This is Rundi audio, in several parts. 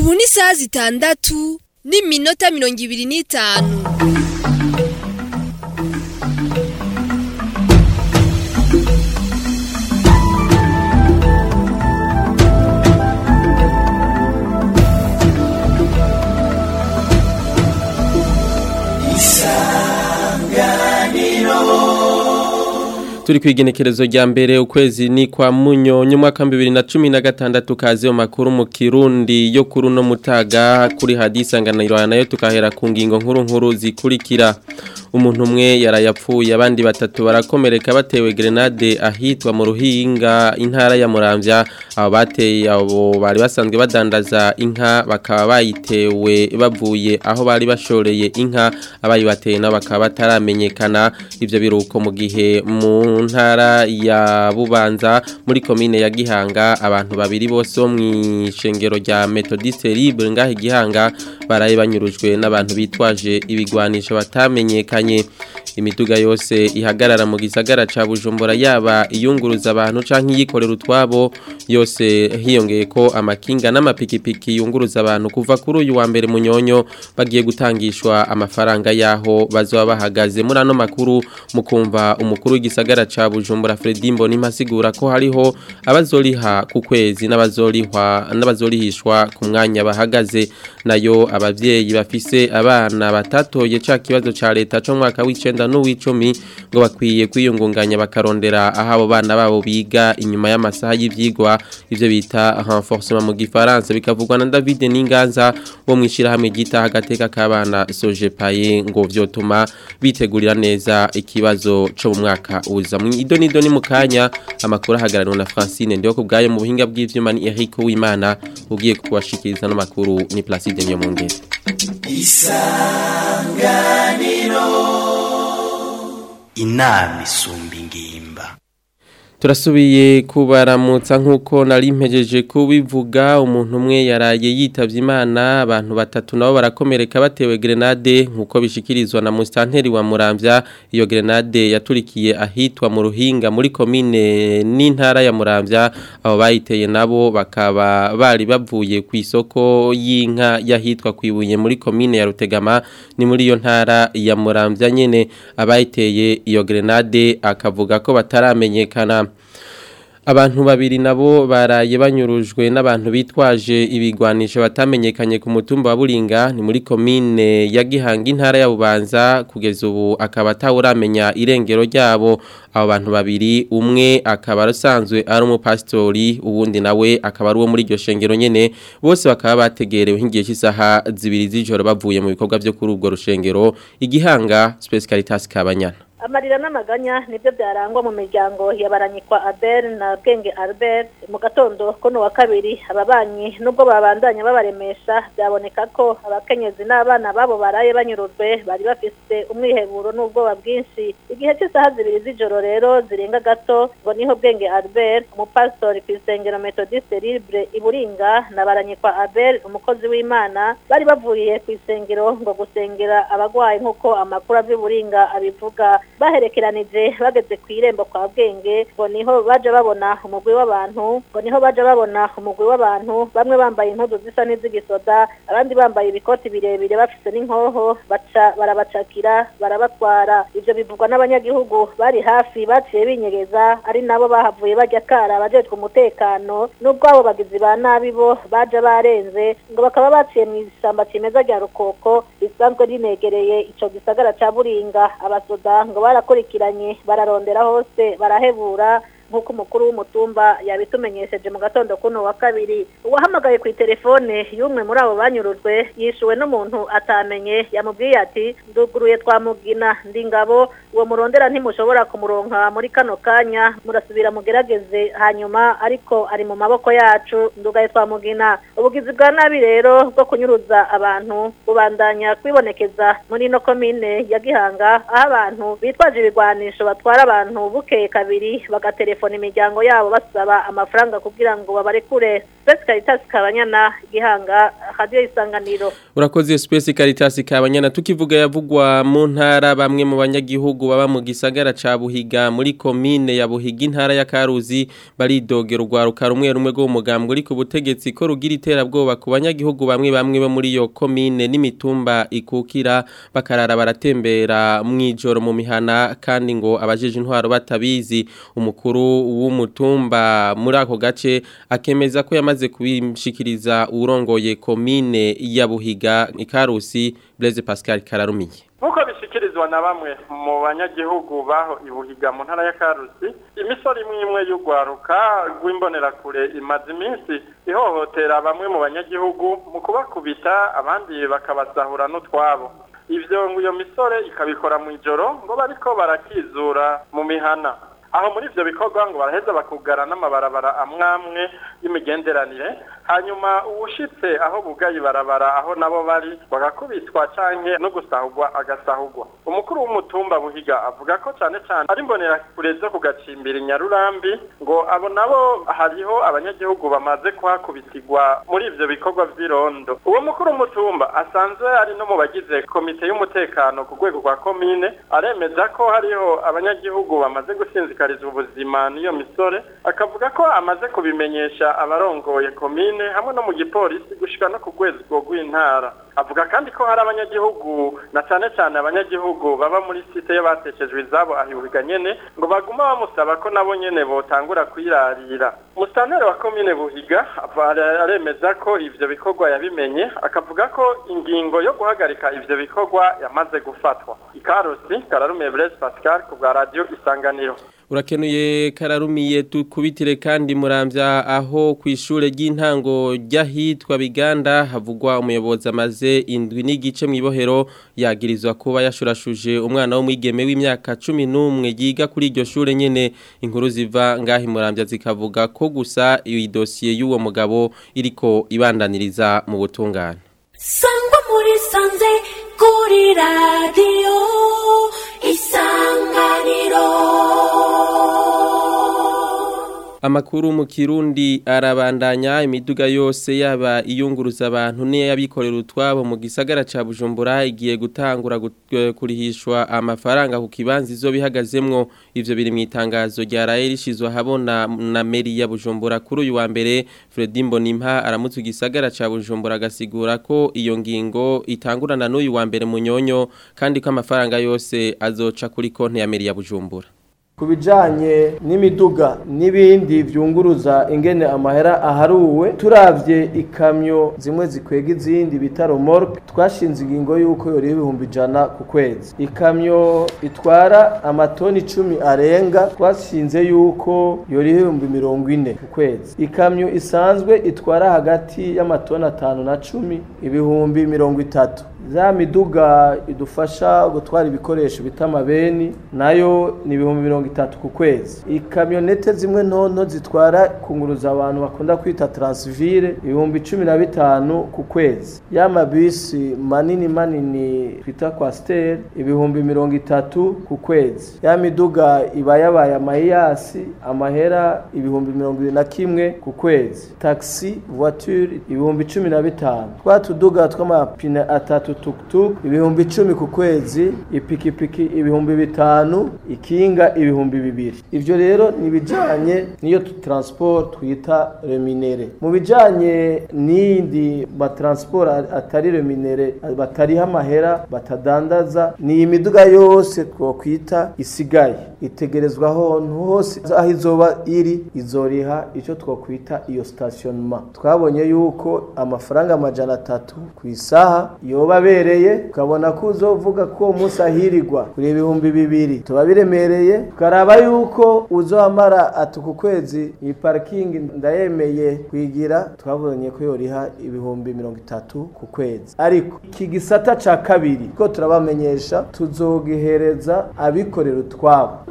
ubu ni isaha zitandatu n'iminota mirongo ibiri n'itanu turi ku igenekerezo rya mbere ukwezi ni kwa munyonyo umwaka bibiri na cumi na gatandatu kazi yo makuru mu kirundi yo kuri uno mutaga kuri hadisanganiro nayo tukahera ku ngingo nkuru nkuru zikurikira umuntu umwe yarayapfuye abandi batatu barakomereka batewe grenade ahitwa mu ruhinga intara ya muramvya abo bateye abo bari basanzwe badandaza inka bakaba bayitewe bavuye aho bari bashoreye inka abayibateye nabo bakaba bataramenyekana ivyo biruko mu gihe mu ntara ya bubanza muri komine ya gihanga abantu babiri bose bo mw'ishengero rya methodiste libre ngahe gihanga baraye banyurujwe n'abantu bitwaje ibigwanisho batamenyekanye imiduga yose ihagarara mu gisagara ca Bujumbura yaba iyunguruza abantu canke yikorera utwabo yose hiyongeye ko amakinga n'amapikipiki yunguruza abantu kuva kuri uyu wa mbere munyonyo bagiye gutangishwa amafaranga yaho bazoba bahagaze muri ano makuru mukumva umukuru w'igisagara ca Bujumbura Fredy Mboni masigura ko hariho abazoriha ku kwezi n'abazorihwa n'abazorihishwa ku mwanya bahagaze nayo abavyeyi bafise abana batatoye ca kibazo ca leta co mwaka w'icenda n'uw'icumi ngo bakwiye kwiyungunganya bakarondera aho abo bana babo biga inyuma y'amasaha y'ivyigwa ivyo bita renforcement mu gifaransa bikavugwa na David Ninganza wo mwishirahamwe gita agateka k'abana Sojepaye ngo vyotuma bitegurira neza ikibazo co mu mwaka uza ido nido ni mukanya amakuru ahagarariwe na Francine ndiyo kubgaye mu buhinga bw'ivyuma ni Eric Uwimana ugiye kubashikiriza no makuru ni Placide Nyomongere isanganiro inama isumba ingimba turasubiye kubaramutsa nk'uko nari mpejeje kubivuga umuntu umwe yaraye yitavye imana abantu batatu nabo barakomereka batewe grenade nk'uko bishikirizwa na musitanteri wa muramvya iyo grenade yaturikiye ahitwa mu ruhinga muri komine n'intara ya muramvya abo bayiteye nabo bakaba bari bavuye ku isoko y'inka yahitwa kwibuye muri komine ya rutegama ni muri iyo ntara ya muramvya nyene abayiteye iyo grenade akavuga ko bataramenyekana abantu babiri nabo baraye banyurujwe n'abantu bitwaje ibigwanisho batamenyekanye ku mutumba wa Buringa ni muri komine ya Gihanga intara ya Bubanza kugeza ubu akaba atawuramenya irengero ryabo abo bantu babiri umwe akaba asanzwe ari umupastori uwundi nawe akaba ari uwo muri iryo shengero nyene bose bakaba bategerewe nk'igihe cy'isaha zibiri z'ijoro bavuye mu bikorwa byo kuri ubwo rushengero igihanga Space Caritas Kabanyana amarira n'amaganya nibyo byarangwa mu miryango yabaranyikwa Abel na Bwenge Albert mu gatondo kono wa kabiri ababanyi nubwo babandanya babaremesha byaboneka ko abakenyezi n'abana babo baraye banyurujwe bari bafise umwiheburo n'ubwoba bwinshi igihe cy'isaha zibiri z'ijoro rero zirenga gato ngo niho Bwenge Albert umupastori ku isengero Methodiste Libre iburinga na baranyikwa Abel umukozi w'Imana bari bavuye ku isengero ngo gusengera abagwayi nk'uko amakuru avy'uburinga abivuga baherekeranije bageze ku irembo kwa bwenge ngo niho baje babona umugwi w'abantu ngo niho baje babona umugwi w'abantu bamwe bambaye impuzu zisa n'iz'igisoda abandi bambaye ibikoti birebire bafise n'inkoho baca barabacakira barabatwara ivyo bivugwa n'abanyagihugu bari hafi baciye binyegeza ari nabo bahavuye bajya kara abajejwe umutekano n'ubwo abo bagizi ba nabi bo baje barenze ngo bakaba baciye mu ishyamba cimeza rya rukoko risanzwe rinegereye ico gisagara ca buringa abasoda ngo barakurikiranye bararondera hose barahebura nk'uko umukuru w'umutumba yabitumenyesheje mu gatondo kuno wa kabiri uwahamagaye ku telefone y'umwe muri abo banyurujwe yishuwe n'umuntu atamenye yamubwiye ati nduguruye twamugina ndi ngabo uwo murondera ntimushobora kumuronka muri kano kanya murasubira mugerageze hanyuma ariko ari mu maboko yacu ndugaye twamugina ubugizi bwa nabi rero bwo kunyuruza abantu bubandanya kwibonekeza muri ino komine ya gihanga aho abantu bitwaje ibigwanisho batwara abantu bukeye kabiri bagatelefona gutelefona imiryango yabo basaba amafaranga kugira ngo babarekure Space Caritas Kabanyana Gihanga Radio Isanganiro Urakoze Space Caritas Kabanyana tukivuga yavugwa mu ntara bamwe mu banyagihugu baba mu gisagara ca Buhiga muri commune ya Buhiga intara ya Karuzi baridogera urwaruka rumwe rumwe rwo mugambwe uri ku butegetsi ko rugira iterabwoba ku banyagihugu bamwe bamwe bo muri iyo commune n'imitumba ikukira bakarara baratembera mwijoro mu mihana kandi ngo abajeje intwaro batabizi umukuru w'umutumba muri ako gace akemeza ko yamaze kubishikiriza urongoye commune ya Buhiga ikarusi Blaise Pascal Kararumiye nk'uko bishyikirizwa na bamwe mu banyagihugu baho ibuhiga mu ntara ya karusi imisoro imwe imwe y'urwaruka rw'imbonerakure imaze iminsi ihohotera bamwe mu banyagihugu mu kubakubita abandi bakabasahura n'utwabo ibyo ngo iyo misore ikabikora mu ijoro ngo bariko barakizura mu mihana aho muri ivyo bikorwa ngo baraheza bakugara n'amabarabara amwamwe y'imigenderanire hanyuma uwushitse aho bugaye ibarabara aho nabo bari bagakubitwa canke no gusahurwa agasahurwa umukuru w'umutumba buhiga avuga ko cane cane ari imbonerakure zo kugacimbira inyarurambi ngo abo nabo hariho abanyagihugu bamaze kuhakubitirwa muri ivyo bikorwa vy'irondo uwo mukuru w'umutumba asanzwe ari no mu bagize komite y'umutekano ku rwego rwa komine aremeza ko hariho abanyagihugu bamaze gusinzikarizwa ubuzima n'iyo misore akavuga ko amaze kubimenyesha abarongoye komine hamwe no mu gipolisi gushika no ku rwego rw'intara avuga kandi ko hari abanyagihugu na cane cane abanyagihugu baba muri site y'abateshejwe izabo ahibuhiga nyene ngo baguma bamusaba ko nabo nyene botangura kwirarira mustanere wa komine buhiga aremeza ko ivyo bikorwa yabimenye akavuga ko ingingo yo guhagarika ivyo bikorwa yamaze gufatwa ikarusi kararumiye Blaise Pascal ku bwa radio isanganiro urakenuye kararumiye tukubitire kandi muramvya aho ku ishure ry'intango ry'ahitwa biganda havugwa umuyobozi amaze indwi n'igice mu ibohero yagirizwa kuba yashurashuje umwana w'umwigeme w'imyaka cumi n'umwe yiga kuri iryo shure nyene inkuru ziva ngaho muramvya zikavuga ko gusa iyi dosiye y'uwo mugabo iriko ibandaniriza mu butungane sangwa muri sanze kuri radiyo isanganiro Amakuru mu Kirundi arabandanya imiduga yose yaba iyunguruza abantu niyo yabikorera utwabo mu gisagara ca Bujumbura igiye gutangura kurihishwa amafaranga ku kibanza izo bihagazemwo ivyo biri mu itangazo rya RAE rishizwe habona na meri ya Bujumbura kuri uyu wa mbere Fredy Mbonimpa aramutse igisagara ca Bujumbura agasigura ko iyo ngingo itangurana n'uyu wa mbere munyonyo kandi ko amafaranga yose azoca kuri konti ya meri ya Bujumbura ku bijyanye n'imiduga n'ibindi byunguruza ingene amahera aharuwe turabye ikamyo zimwe zikwega izindi bita romoroke twashinze ingingo y'uko yoriho ibihumbi ijana ku kwezi ikamyo itwara amatoni icumi arenga twashinze y'uko yoriho ibihumbi mirongo ine ku kwezi ikamyo isanzwe itwara hagati y'amatoni atanu na cumi ibihumbi mirongo itatu za miduga idufasha gutwara ibikoresho bita amabeni nayo ni ibihumbi mirongo itatu ku kwezi ikamyonete zimwe ntonto zitwara kunguruza abantu bakunda kwita taransivire ibihumbi cumi na bitanu ku kwezi ya mabisi manini manini twita kwasiteri ibihumbi mirongo itatu ku kwezi ya miduga iba yabaye amayiyasi amahera ibihumbi mirongo irindwi na kimwe ku kwezi taxi voiture ibihumbi cumi na bitanu twa tuduga tw'amapine atatu tukutuku ibihumbi icumi ku kwezi ipikipiki ibihumbi bitanu ikinga ibihumbi bibiri ivyo rero ni bijanye niyo transport twita reminere mu bijanye n'indi ba transport atari reminere batariha amahera batadandaza ni imiduga yose twokwita isigaye itegerezwa ahantu hose aho izoba iri izoriha ico twokwita iyo stationnement twabonye yuko amafaranga amajana atatu ku isaha yoba abereye ukabona ko uzovuga ko uwo munsi ahirirwa kuri ibihumbi bibiri tuba biremereye tukaraba yuko uzohamara ati ku kwezi iyi parikingi ndayemeye kwigira twabonye ko yoriha ibihumbi mirongo itatu ku kwezi ariko iki gisata ca kabiri ko turabamenyesha tuzogihereza abikorera utwabo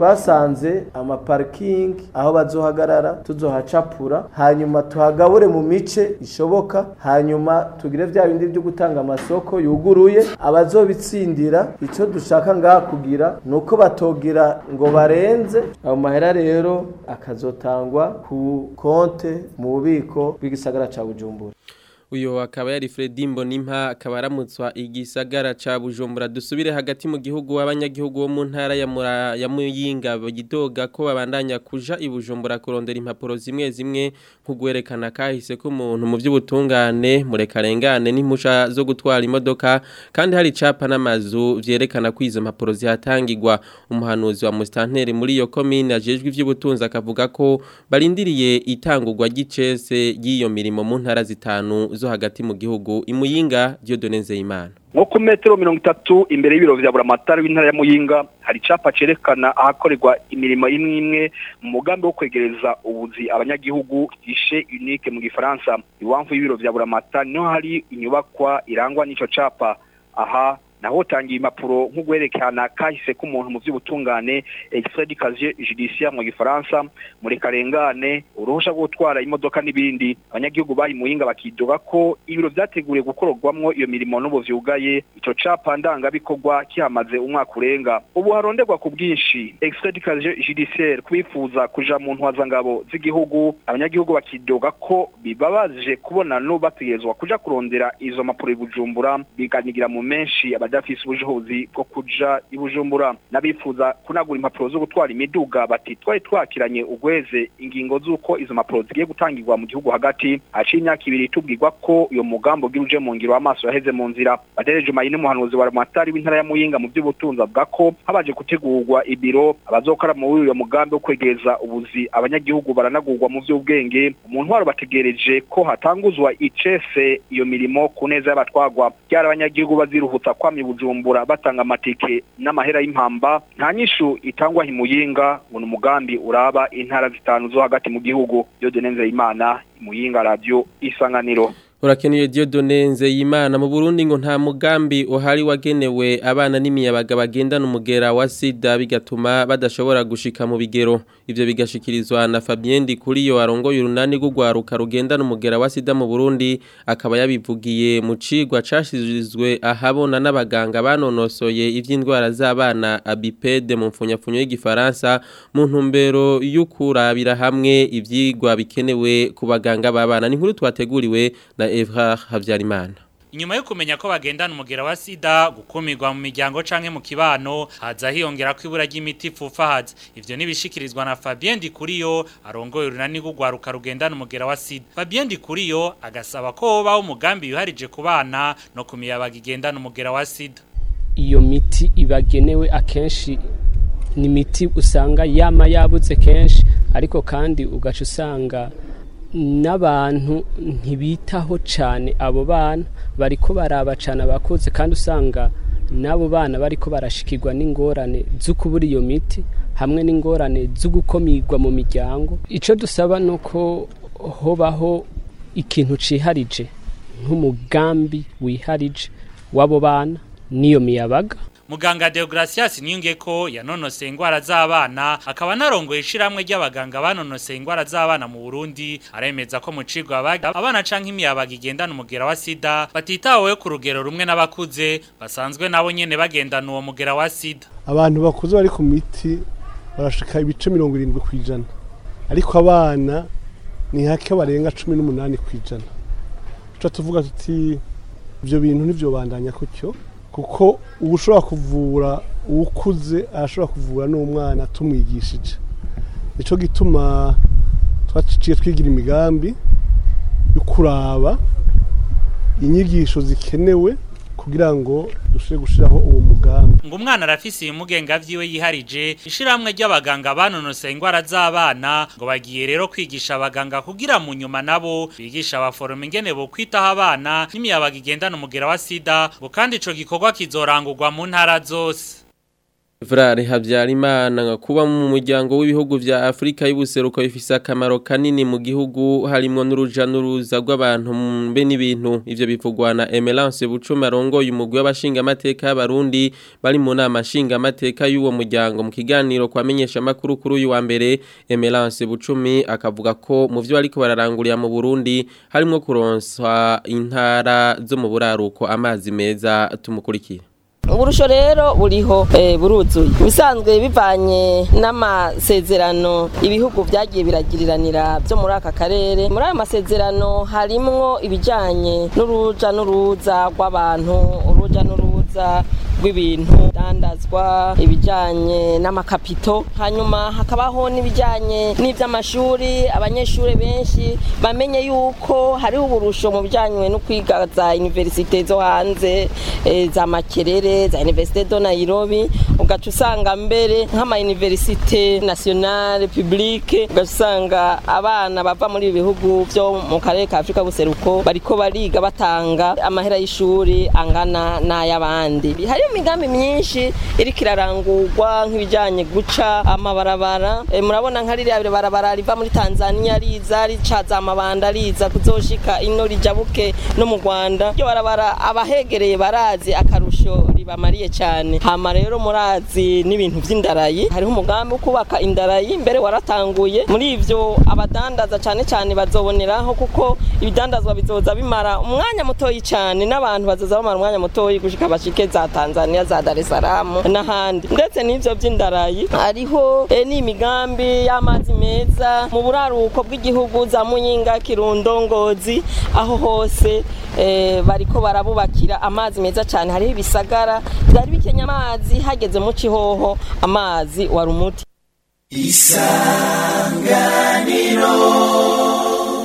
twasanze amaparikingi aho bazohagarara tuzohacapura hanyuma tuhagabure mu mice ishoboka hanyuma tugire vya bindi byo gutanga amasoko yuguruye abazobitsindira ico dushaka ngaha kugira nuko batogira ngo barenze ayo mahera rero akazotangwa ku konte mu bubiko bw'igisagara ca Bujumbura uyu akaba yari Fredy Mbonimpa akaba aramutswa igisagara ca Bujumbura dusubire hagati mu gihugu abanyagihugu bo mu ntara ya Mura ya Muyinga bagidoga ko babandanya kuja i Bujumbura kurondera impapuro zimwe zimwe nkugwerekana kahise ko umuntu mu by'ubutungane murekarengane n'impusha zo gutwara imodoka kandi hari capa n'amazu vyerekana ko izo mpapuro zihatangirwa umuhanuzi wa Mustanteri muri iyo commune ajejwe ivy'ubutunzi akavuga ko barindiriye itangurwa gicese y'iyo mirimo mu ntara zitanu zo hagati mu gihugu imuyinga Dieudonne Nzeyimana nko ku metero mirongo itatu imbere y'ibiro vya buramatari w'intara ya muyinga hari icapa cerekana ahakorerwa imirimo imwe imwe mu mugambi wo kwegereza ubuzi abanyagihugu gishe unique mu gifaransa iwamvu y'ibiro vya buramatari niho hari inyubakwa irangwa n'ico capa aha naho tangiye impapuro nk'ugwerekana kahise k'umuntu mu by'ubutungane extrait du casier judiciaire mu gifaransa muri karengane uruhusha rwo gutwara imodoka n'ibindi abanyagihugu bayi muhinga bakidoga ko ibiro vyateguriye gukororwamwo iyo mirimo n'ubu vyugaye ico capa ndangabikorwa kihamaze umwaka urenga ubu haronderwa ku bwinshi extrait du casier judiciaire kubifuza kuja mu ntwazangabo z'igihugu abanyagihugu bakidoga ko bibabaje kubona no bategerezwa kuja kurondera izo mpapuro i Bujumbura biganigira mu menshi abadafise ubushobozi bwo kuja i Bujumbura n'abifuza kunagura impapuro zo gutwara imiduga bati twari twakiranye ugweze ingingo z'uko izo mpapuro zigiye gutangirwa mu gihugu hagati haciye imyaka ibiri tubwirwa ko uyo mugambo ugiruje mu ngiro amaso yaheze mu nzira badereje mayine umuhanuzi wa Ramatari w'intara ya Muyinga mu by'ubutunzi avuga ko habaje gutegurwa ibiro abazokora mu uyo mugambi wo kwegereza ubuzi abanyagihugu baranagurwa mu by'ubwenge umuntu waro bategereje ko hatanguzwa icese iyo mirimo ku neza y'abatwagwa byara abanyagihugu baziruhutsa kwami bujumbura batanga amatike n'amahera y'impamba nta nyishu itangwa himuyinga ngo ni umugambi uraba intara zitanu zo hagati mu gihugu Dieudonne Nzeyimana imuyinga radio isanganiro Urakeneye Dieudonne Nzeyimana mu Burundi ngo nta mugambi uhari wagenewe abana n'imiyabaga bagendana umugera wa sida bigatuma badashobora gushika mu bigero ivyo bigashikirizwa na Fabien Ndikuriyo arongoye urunani rw'ugwaruka rugendana umugera wa sida mu Burundi akaba yabivugiye mu cigwa cashizwe ahabona n'abaganga banonosoye ivy'indwara z'abana abipede mu mfunyapfunyo y'igifaransa mu ntumbero y'ukurabira hamwe ivyigwa bikenewe ku baganga b'abana ni nkuru twateguriwe na Evra Havyarimana Inyuma yo kumenya ko bagendana umugera wa sida gukumirwa mu miryango canke mu kibano haza hiyongera ko ibura ry'imiti pfufahaza ivyo nibishikirizwa na Fabien Dikuriyo arongoye urunani rw'ugwaruka rugendana umugera wa sida Fabien Dikuriyo agasaba ko hobaho umugambi yuharije ku bana no kumiyabaga igendana umugera wa sida iyo miti ibagenewe akenshi ni imiti usanga yama yabuze kenshi ariko kandi ugaca usanga n'abantu ntibitaho cyane abo bana bariko baraba cyane abakuze kandi usanga n'abo bana bariko barashikirwa n'ingorane zo kubura iyo miti hamwe n'ingorane zo gukomirwa mu miryango icyo dusaba ni uko hobaho ikintu ciharije nk'umugambi wiharije w'abo bana n'iyo miyabaga Muganga Deogracias Niyungeko yanonose ingwara z'abana akaba narongoye ishiramwe ry'abaganga banonose ingwara z'abana mu Burundi aremeza ko mu cigwa abaga abana canke imiyabaga igendana umugera wa sida batitaweho ku rugero rumwe n'abakuze basanzwe nabo nyene bagendana uwo mugera wa sida abantu bakuze bari ku miti barashika ibice mirongo irindwi ku ijana ariko abana ni hake barenga cumi n'umunani ku ijana tuca tuvuga tuti ibyo bintu nivyo bandanya kutyo kuko uba ushobora kuvura uwukuze arashobora kuvura n'umwana tumwigishije nicyo gituma twaciye twigira imigambi yo kuraba inyigisho zikenewe kugira ngo dushobore gushyiraho uwo mugambi ngo umwana arafise ibimugenga vyiwe yiharije ishiramwe ry'abaganga banonose ingwara z'abana ngo bagiye rero kwigisha abaganga kugira mu nyuma nabo bigisha abaforoma ingene bo kwitaho abana n'imiyabaga igendana umugera wa sida ngo kandi ico gikorwa kizorangurwa mu ntara zose Vrare Habyarimana kuba mu muryango w'ibihugu vya Afrika y'ubuseruko bifise akamaro kanini mu gihugu harimo n'uruja n'uruza rw'abantu mbe n'ibintu ivyo bivugwa na Emelance Bucuma arongoye umugwi w'abashinga amateka y'abarundi bari mu nama nshinga amateka y'uwo muryango mu kiganiro kwamenyesha makuru kuri uyu wa mbere Emelance Bucumi akavuga ko mu vyo ariko bararangurira mu Burundi harimo kuronswa intara zo mu buraruko amazi meza tumukurikira uburusho rero buriho eh, buruzuye bisanzwe bivanye n'amasezerano ibihugu byagiye biragiriranira byo muri aka karere muri ayo masezerano harimwo ibijanye n'uruja n'uruza rw'abantu uruja n'uruza rw'ibintu dandazwa ibijanye n'amakapito hanyuma hakabaho n'ibijanye n'ivy'amashuri abanyeshuri benshi bamenye yuko hariho uburusho mu bijanye no kwiga za universite zo hanze eh, za makerere za universite do Nairobi ugaca usanga mbere nk'ama universite nationale publique ugaca usanga abana bava muri ibi bihugu vyo mu karere ka Afrika buseruko bariko bariga batanga amahera y'ishuri angana n'ay'abandi hariyo imigambi myinshi iriko irarangurwa nk'ibijanye guca amabarabara e, murabona nka ririya barabara riva muri Tanzania riza rica za mabanda riza kuzoshika ino rijabuke no mu Rwanda ryo barabara abahegereye barazi akarusho ribamariye cyane hama rero murazi n'ibintu vy'indarayi hariho umugambi wo kubaka indarayi mbere waratanguye muri ivyo abadandaza cyane cyane bazoboneraho kuko ibidandazwa bizoza bimara umwanya mutoyi cyane n'abantu bazoza bamara umwanya mutoyi gushika bashike za Tanzania za Dar es Salaam n'ahandi ndetse n'ivyo vy'indarayi hariho e, n'imigambi y'amazi meza mu buraruko bw'igihugu za Muyinga Kirundo Ngozi aho hose e, bariko barabubakira amazi meza cyane hariho ibisagara byari bikenya amazi hageze mu cihoho amazi wari umuti isanganiro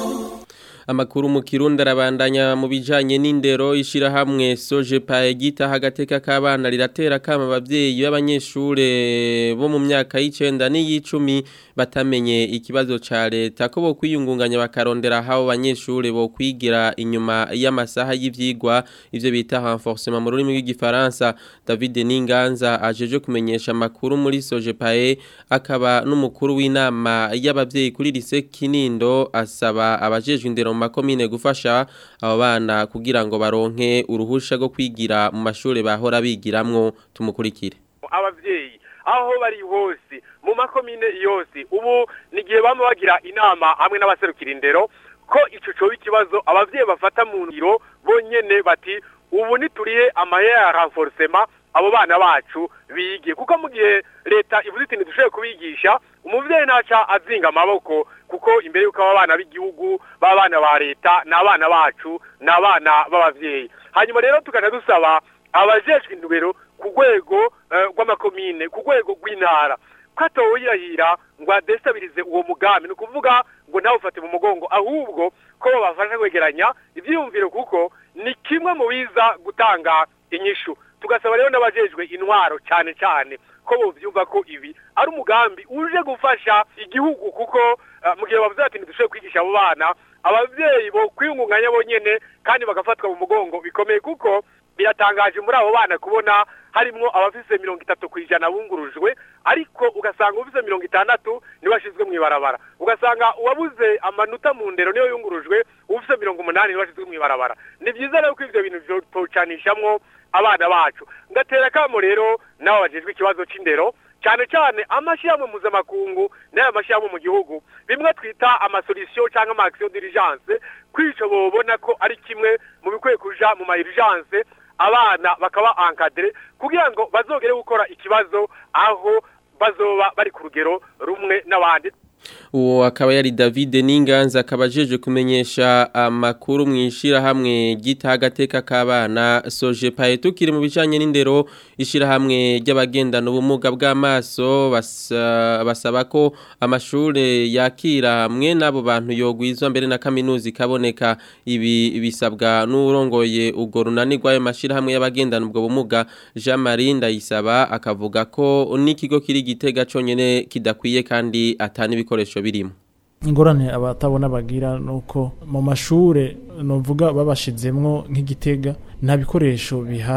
Amakuru mu Kirundi arabandanya mu bijanye n'indero ishirahamwe Sojepa gita hagateka k'abana riratera kama abavyeyi b'abanyeshure bo mu myaka y'icenda n'iy'icumi batamenye ikibazo ca leta ko bo kwiyungunganya bakarondera habo banyeshure bo kwigira inyuma y'amasaha y'ivyigwa ivyo bita renforcement mu rurimi rw'igifaransa David Ninganza ajeje kumenyesha amakuru muri Sojepa akaba n'umukuru w'inama y'abavyeyi kuri lise Kinindo asaba abajejwe indero mu makomine gufasha abo bana kugira ngo baronke uruhusha rwo kwigira mu mashuri bahora bigiramwo tumukurikire abavyeyi aho bari hose mu makomine yose ubu nigihe bama bagira inama hamwe n'abaserukira indero ko ico coba ikibazo abavyeyi bafata mu ngiro bonyene bati ubu nituriye amahera ya renforcement abo bana bacu bige kuko mu gihe leta ivuze iti ntidushoboye kubigisha umuvyeyi ntaca azinga amaboko kuko imbere y'uko aba bana b'igihugu b'abana ba leta ni abana bacu ni abana b'abavyeyi hanyuma rero tukaja dusaba abajejwe indubero ku rwego rw'amakomine ku rwego rw'intara ko atoyirahira ngo adestabirize uwo mugambi ni ukuvuga ngo nawe ufate mu mugongo ahubwo ko babafasha kwegeranya ivyiyumviro kuko ni kimwe mu biza gutanga inyishu tugasaba rero n'abajejwe intwaro cyane cyane ko bovyumva ko ibi ari umugambi uje gufasha igihugu kuko mu gihe bavuze ati ntidushoboye kwigisha abo bana abavyeyi bo kwiyungunganya bonyene kandi bagafatwa mu mugongo bikomeye kuko biratangaje muri abo bana kubona harimwo abafise mirongo itatu ku ijana bungurujwe ariko ugasanga ufise mirongo itandatu ntibashizwe mw'ibarabara ugasanga uwabuze amanota mu ndero niyo yungurujwe ufise mirongo umunani ntibashizwe mw'ibarabara ni vyiza rero ko ivyo bintu vyotocanishamwo abana bacu ngatera kamo rero nabo bajejwe ikibazo c'indero cyane cyane amashyirahamwe mpuzamakungu n'aya mashyirahamwe mu gihugu bimwe twita amasolution cyangwa ama action d'urgence kwico bobona ko ari kimwe mu bikwiye kuja mu ma urgence abana bakaba encadré kugira ngo bazogere gukora ikibazo aho bazoba bari ku rugero rumwe n'abandi uwo akaba yari David Ninganza akaba ajeje kumenyesha amakuru mwishira hamwe gita agateka k'abana soje paye tukiri mu bijanye n'indero ishira hamwe ry'abagendana ubumuga bw'amaso basa, basaba ko amashure yakira hamwe n'abo bantu yogwizwa mbere na kaminuza ikaboneka ibi bisabwa n'urongoye ugo runanirwa ayo mashira hamwe y'abagendana ubwo bumuga Jean Marie Ndayisaba akavuga ko n'ikigo kiri gitega conyene kidakwiye kandi atani ibikoresho birimo ingorane abatabona bagira nuko mu mashure novuga babashizemwo nk'igitega nta bikoresho bihari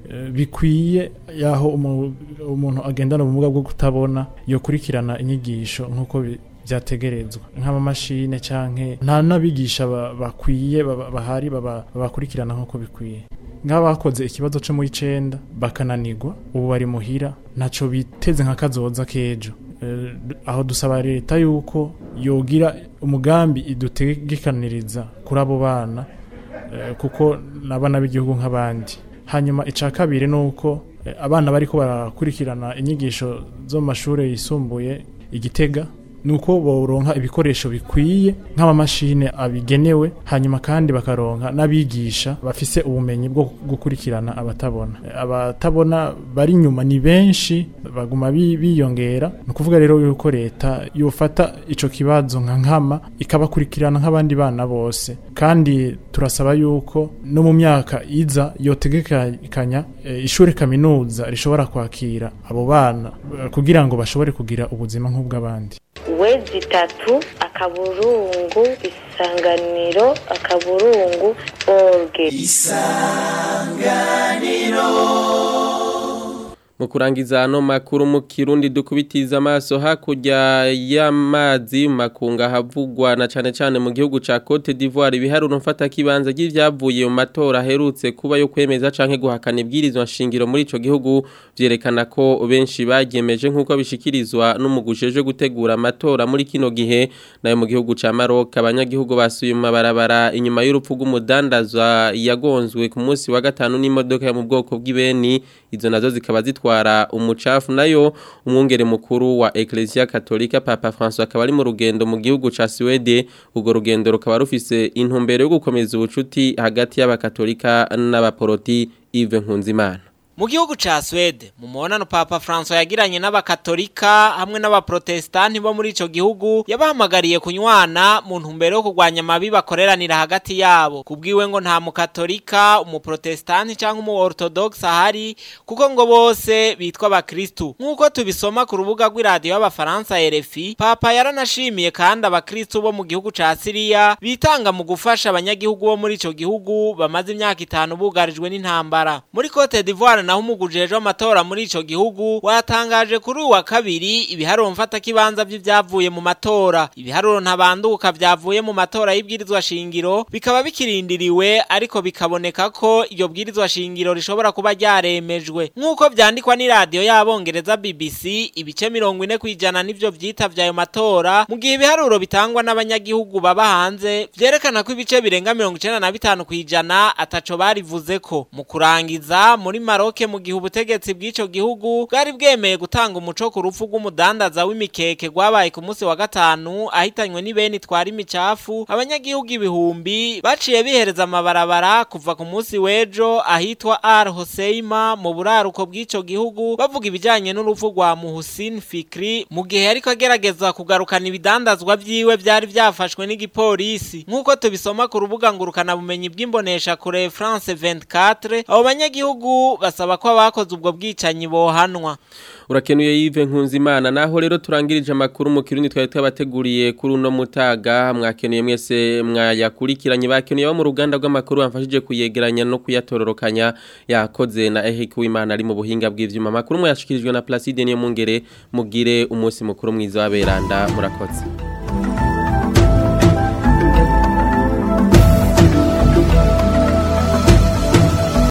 eh, bikwiye yaho umu- umuntu agendana ubumuga bwo kutabona yokurikirana inyigisho nk'uko bi- byategerezwa nk'amamashine canke nta n'abigisha ba- bakwiye baba- bahari baba- babakurikirana nk'uko bikwiye nk'abakoze ikibazo cyo mu icenda bakananirwa ubu bari muhira ntaco biteze nka kazoza k'ejo Eh, d- aho dusaba leta yuko yogira umugambi idutegekaniriza kuri abo bana eh, kuko n'abana b'igihugu nk'abandi hanyuma icya kabiri ni uko eh, abana bariko barakurikirana inyigisho zo mu mashuri yisumbuye igitega ni uko boronka ibikoresho bikwiye nk'amamashine abigenewe hanyuma kandi bakaronka n'abigisha bafise ubumenyi bwo gukurikirana abatabona Eh, abatabona bari inyuma ni benshi baguma bi- biyongera ni ukuvuga rero yuko leta yofata ico kibazo nka nkama ikabakurikirana nk'abandi bana bose kandi turasaba yuko no mu myaka iza yotegekanya eh, ishure kaminuza rishobora kwakira abo bana eh, kugira ngo bashobore kugira ubuzima nk'ubw'abandi wezi itatu akaburungu isanganiro akaburungu orge Mu kurangiza ano makuru mu kirundi dukubitiza amaso hakurya y'amazi mu makunga havugwa na cane cane mu gihugu ca Cote d'Ivoire ibiharuro mfata kibanza ry'ivyavuye mu matora aherutse kuba yo kwemeza canke guhakana ibwirizwa nshingiro muri ico gihugu vyerekana ko benshi bagyemeje nk'uko bishikirizwa n'umugusheje gutegura amatora muri kino gihe nayo mu gihugu ca Maroc abanyagihugu basuye mu mabarabara inyuma y'urupfu rw'umudandaza yagonzwe ku munsi wa gatanu n'imodoka yo mu bwoko bw'ibeni izo nazo zikaba zitwara umucafu nayo umwungere mukuru wa Ecclesia Katolika Papa François akaba ari mu rugendo mu gihugu ca Swede urwo rugendo rukaba rufise intumbero yo gukomeza ubucuti hagati y'abakatolika n'abaporoti Yves Nkunzimana Mu gihugu ca Swede mu mubonano Papa François yagiranye n'abakatolika hamwe n'abaprotestanti bo muri ico gihugu yabahamagariye kunywana mu ntumbero yo kurwanya amabi bakoreranira hagati yabo kubwiwe ngo nta mukatolika umuprotestanti canke umu orthodox ahari kuko ngo bose bitwa abakristu nk'uko tubisoma ku rubuga rw'iradiyo y'abafaransa RFI Papa yaranashimiye kandi abakristu bo mu gihugu ca Syria bitanga mu gufasha abanyagihugu bo muri ico gihugu bamaze imyaka itanu bugarijwe n'intambara muri Cote d'Ivoire naho umugujejwe amatora muri ico gihugu watangaje kuri uwa kabiri ibiharuro mfata kibanza by'ivyavuye mu matora ibiharuro ntabanduka vyavuye mu matora y'ibwirizwa shingiro bikaba bikirindiriwe ariko bikaboneka ko iyo bwirizwa shingiro rishobora kuba ryaremejwe nk'uko vyandikwa n'iradiyo y'abongereza BBC ibice mirongo ine kwijana nivyo vyitavye ayo matora mu gihe ibiharuro bitangwa n'abanyagihugu baba hanze vyerekana ko ibice birenga mirongo icenda na bitanu kwijana ataco barivuzeko mu kurangiza muri Maroc mu gihe ubutegetsi bw'ico gihugu bwari bwemeye gutanga umuco ku rupfu rw'umudandaza w'imikeke rwabaye ku munsi wa gatanu ahitanywe n'ibeni twara imicafu abanyagihugu ibihumbi baciye bihereza amabarabara kuva ku munsi w'ejo ahitwa Al Hoseima mu buraruko bw'ico gihugu bavuga ibijanye n'urupfu rwa Muhsin Fikri mu gihe yariko agerageza kugarukana ibidandazwa vyiwe vyari vyafashwe n'igipolisi nk'uko tubisoma ku rubuga ngurukana bumenyi bw'imbonesha kure France 24 abo banyagihugu basaba ko abakoze ubwo bwicanyi bohanwa urakenuye Yves Nkunzimana naho rero turangirije amakuru mu kirundi twari twabateguriye kuri uno mutaga mwakenuye mwese mwayakurikiranye bakenuye bo mu ruganda rw'amakuru bamfashije kuyegeranya no kuyatororokanya yakoze na Eric Wimana ari mu buhinga bw'ivyuma amakuru mwashikirijwe na Placide niyo mungere mugire umunsi mukuru mwiza w'aberanda murakoze